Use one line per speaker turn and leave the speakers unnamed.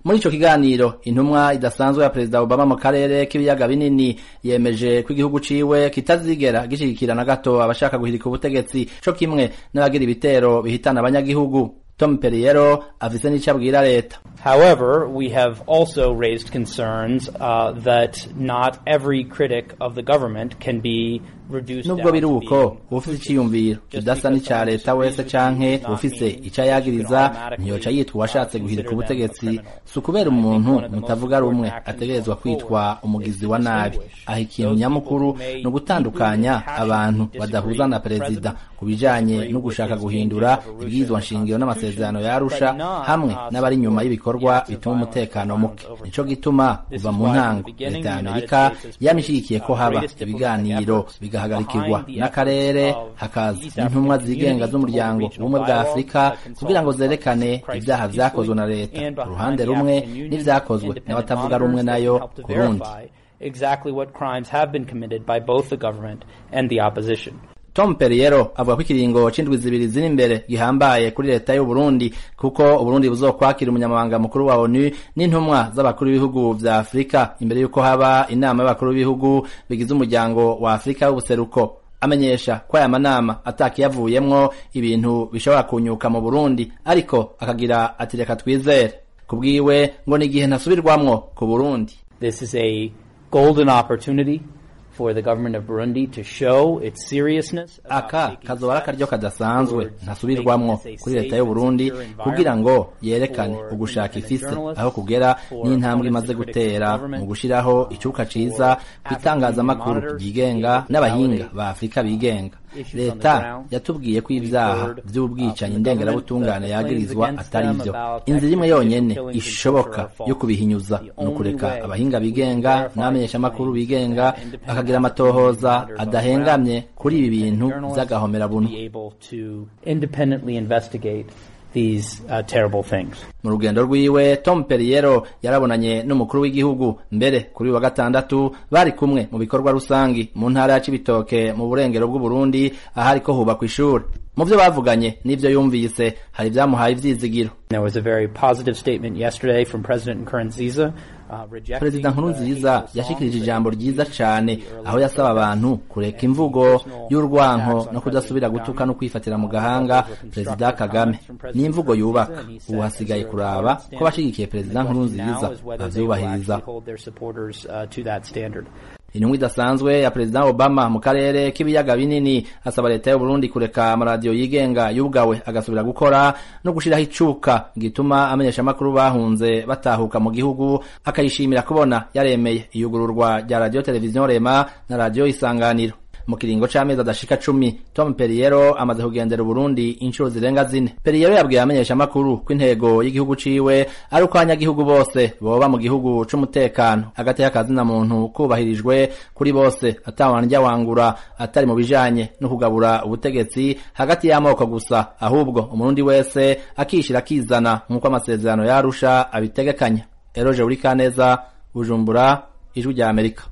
muri ico kiganiro intumwa idasanzwe ya perezida Obama mu karere k'ibiyaga binini yemeje ko igihugu ciwe kitazigera gishigikira na gato abashaka guhirika ubutegetsi co kimwe n'abagira ibitero bihitana abanyagihugu Tom Perriero afise n'ico abwira leta
However, we have also raised concerns uh, that not every critic of the government can be reduced
nubwo
down
biri
to
uko
being
ufise iciyumviro kidasa n'ica leta wese canke ufise ico yagiriza ntiyoca yitwa uwashatse guhirika ubutegetsi si ukubera umuntu mutavuga rumwe ategerezwa kwitwa umugizi wa nabi aho ikintu nyamukuru ni ugutandukanya abantu badahuza na perezida ku bijanye no gushaka guhindura ibwirizwa nshingiro n'amasezerano ya Arusha hamwe n'abari inyuma y'ibikorwa bituma umutekano muke nico gituma kuva mu ntango leta ya Amerika yamishigikiye ko haba ibiganiro bigahagarikirwa n'akarere hakaza n'intumwa zigenga z'umuryango ubumwe bwa Afurika kugira ngo zerekane ibyaha vyakozwe na leta uruhande rumwe n'ivyakozwe n'abatavuga rumwe nayo ku rundi
exactly what crimes have been committed by both the government and the opposition.
Tom Perriero avuga ko ikiringo c'indwi zibiri ziri imbere gihambaye kuri leta y'u Burundi kuko Uburundi buzokwakira umunyamabanga mukuru wa ONU n'intumwa z'abakuru b'ibihugu vya Afrika imbere yuko haba inama y'abakuru b'ibihugu bigize umuryango wa Afrika w'ubuseruko amenyesha ko aya manama atakiyavuyemwo ibintu bishobora kunyuka mu Burundi ariko akagira ati reka twizere kubwiwe ngo ni igihe ntasubirwamwo ku Burundi
This is a golden opportunity for the government of Burundi to show its seriousness. about
aka
taking
kazoba ari akaryo
steps
kadasanzwe
towards
ntasubirwamwo
making this a
kuri leta
safe
y'u
and
Burundi
secure
kugira ngo
environment
yerekane
for
ugushaka
independent
ifise
journalists,
aho kugera
for
n'intambwe
opponents
imaze
and critics of
gutera
government,
mu gushiraho
for
icuka ciza ku itangazamakuru
monitors
ryigenga
able to
n'abahinga
validate
ba Afurika bigenga
issues on the
leta
ground.
yatubwiye ko ibyaha
We've heard, uh,
vy'ubwicanyi
from the
ndengerabutunganyi
government that
yagirizwa
claims
atari
against
vyo
them about
inzira imwe yonyene
extrajudicial killings and
ishoboka
torture are
yo
false.
kubihinyuza
The
ni
only
ukureka
way
abahinga
we can
bigenga
verify
n'abamenyeshamakuru
claims
bigenga
that independent
bakagira
African
amatohoza
monitors on the
adahengamye
ground
kuri ibi bintu
journalists
vy'agahomerabuntu
be able to independently investigate these uh, terrible things.
mu rugendo rwiwe Tom Perriero yarabonanye n'umukuru w'igihugu mbere kuri uyu wa gatandatu bari kumwe mu bikorwa rusangi mu ntara ya Cibitoke mu burengero bw'u Burundi ahari ko hubakwa ishuri mu vyo bavuganye n'ivyo yumvise hari vyamuhaye ivyizigiro
There was a very positive statement yesterday from President Nkurunziza. Uh, rejecting,
perezida nkurunziza
uh,
yashikirije ijambo ryiza cane aho yasaba abantu kureka imvugo y'urwanko no kudasubira gutuka no kwifatira mu gahanga perezida kagame ni imvugo yubaka ubu hasigaye kuraba ko bashigikiye perezida nkurunziza bavyubahiriza intumwa idasanzwe ya perezida obama mu karere k'ibiyaga binini asaba leta y'u Burundi kureka amaradiyo yigenga yugawe agasubira gukora no gushiraho icuka gituma amenyeshamakuru bahunze batahuka mu gihugu akayishimira kubona yaremeye iyugururwa rya radiyo televiziyo rema na radiyo isanganiro mu kiringo c'amezi adashika cumi tom periyero amaze kugendera uburundi inshuro zirenga zine periyero yabwiye abamenyeshamakuru ko intego y'igihugu ciwe ari uko abanyagihugu bose boba mu gihugu c'umutekano hagati y'akazina muntu kubahirijwe kuri bose atawanrya wangura atari mu bijanye no kugabura ubutegetsi hagati y'amoko gusa ahubwo umurundi wese akishira akizana nk'uko amasezerano yarusha abitegekanya eroje uri kaneza bujumbura ijwi rya amerika